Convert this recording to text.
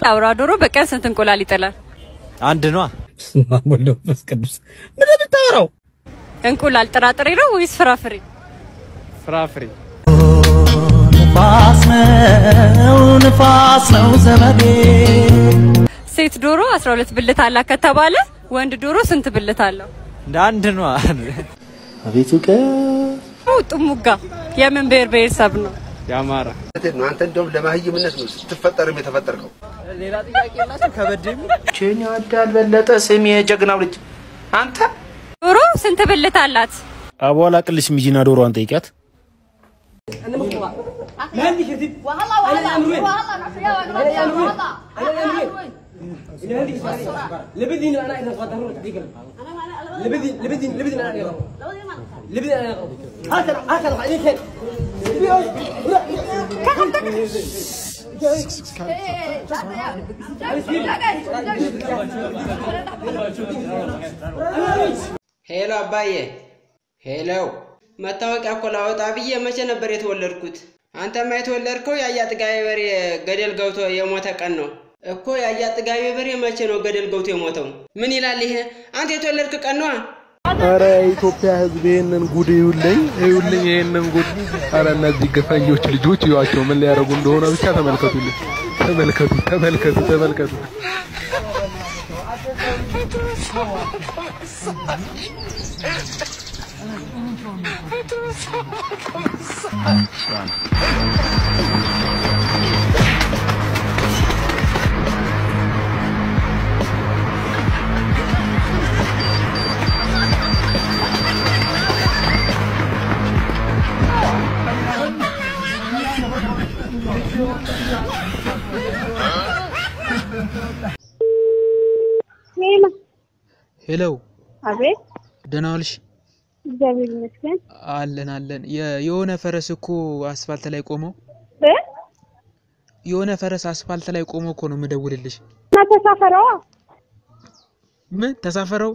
አውራ ዶሮ በቀን ስንት እንቁላል ይጥላል? አንድ ነዋ። በስመ አብ ወወልድ ወመንፈስ ቅዱስ ምን የምታወራው? እንቁላል ጥራጥሬ ነው ወይስ ፍራፍሬ? ፍራፍሬ ንፋስ ነው ንፋስ ነው ዘመዴ ሴት ዶሮ 12 ብልት አላት ከተባለ ወንድ ዶሮ ስንት ብልት አለው? እንደ አንድ ነዋ። አቤቱ ቀ ጥሙጋ የምን ብሔር ብሔረሰብ ነው? የአማራ ነው። አንተ እንደውም ለማህይምነት ነው ስትፈጠርም የተፈጠርከው። ሌላ ጥያቄ የላቸው ከበድ የሚል ቼኒ አዳል በለጠ ስም የጀግናው ልጅ አንተ ዶሮ ስንት ብልት አላት? አቧላ ቅልሽ ሚጂና ዶሮዋን ጠይቂያት። ሄሎ አባዬ፣ ሄሎ መታወቂያ እኮ ላወጣ ብዬ መቼ ነበር የተወለድኩት? አንተማ የተወለድከው የአያ ጥጋቤ በሬ ገደል ገብቶ የሞተ ቀን ነው እኮ። የአያ ጥጋቤ በሬ መቼ ነው ገደል ገብቶ የሞተው? ምን ይላል ይሄ? አንተ የተወለድክ ቀን ነዋ። አረ የኢትዮጵያ ሕዝብ ይሄንን ጉድ ይውልኝ ይውልኝ ይሄንን ጉድ። አረ እነዚህ ግፈኞች ልጆች ይዋቸው ምን ሊያደርጉ እንደሆነ ብቻ ተመልከቱልኝ። ተመልከቱ ተመልከቱ ተመልከቱ። ሄሎ፣ አቤት፣ ደህና ዋልሽ? እግዚአብሔር ይመስገን። አለን አለን። የ- የሆነ ፈረስ እኮ አስፋልት ላይ ቆመው እ? የሆነ ፈረስ አስፋልት ላይ ቆመው እኮ ነው የምደውልልሽ። እና ተሳፈረዋ ምን ተሳፈረው?